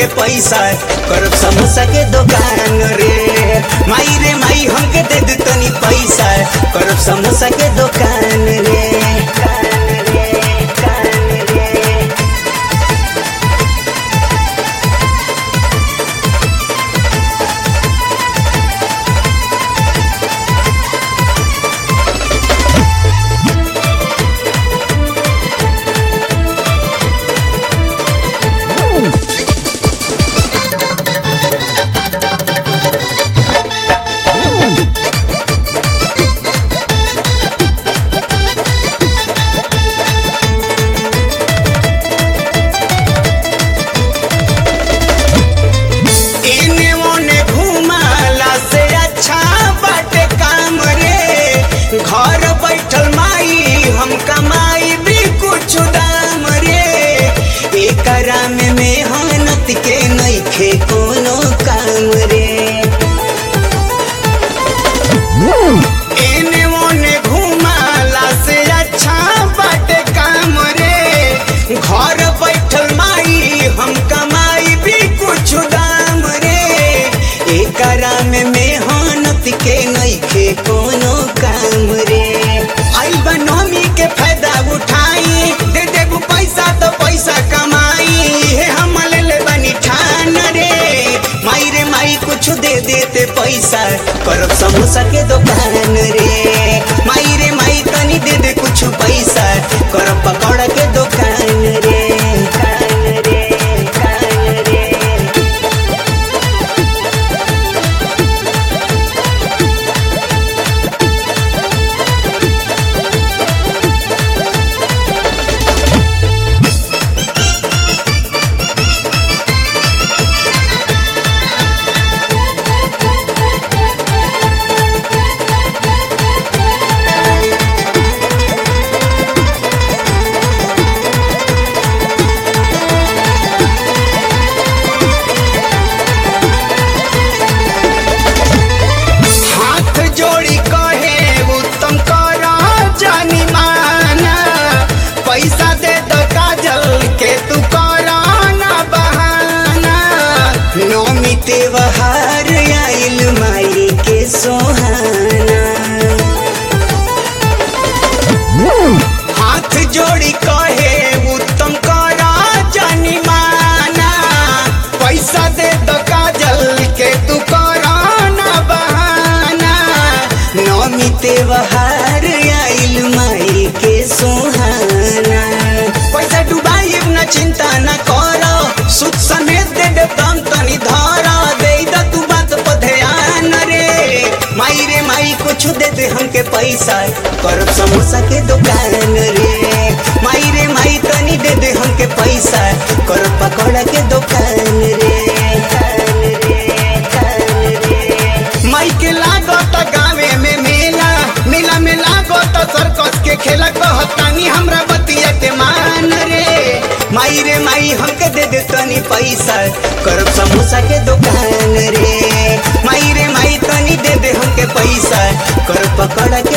हमके पैसा करब समोसा के दुकान रे माई रे माई हमके दे दे तनी पैसा करब समोसा के दुकान रे कान रे कान रे इने ओने घुमाला से अच्छा बाटे काम रे घर बैठल माई हम कमाई भी कुछ दाम रे एकरा में मेहनत के नइखे कोनो काम रे एने ओने घुमाला से अच्छा बाटे काम रे घर बैठल माई हम कमाई भी कुछ दाम रे एकरा में मेहनत के नइखे कोनो काम रे आई बनोमी के फायदा उठाई दे देबू पैसा तो पैसा कमाई हे हम ले ले बनी ठान रे माई रे माई कुछ दे देते पैसा करब समोसा के दुकान रे माई रे माई तनी दे दे कुछ पैसा करब पकौड़ा के दुकान रे कान रे कान रे हाथ जोड़ी कहे उत्तम कर जानी माना पैसा दे दो काजल के तू कर ना बहाना नौमी त्योहार आइल माई के सोहाना हाथ जोड़ी कहे उत्तम कर जानी माना पैसा दे दो काजल के तू कर ना बहाना नौमी त्योहार आइल माई के सोहाना पैसा डुबाई न चिंता न करो सुख समेत दे दे दम तनी धरा दे द तू बात पर ध्यान रे माई रे माई कुछ दे दे हमके पैसा करब समोसा के दुकान रे माई रे माई तनी दे दे हमके पैसा करब पकौड़ा के दुकान रे कान रे कान रे माई के लागत गावे में मेला मेला में लागत सर्कस के खेला कहतानी हमरा बतिया के मान रे माई रे माई हमके दे दे तनी पैसा करब समोसा के दुकान रे माई रे माई तनी दे दे हमके पैसा करब पकौड़ा के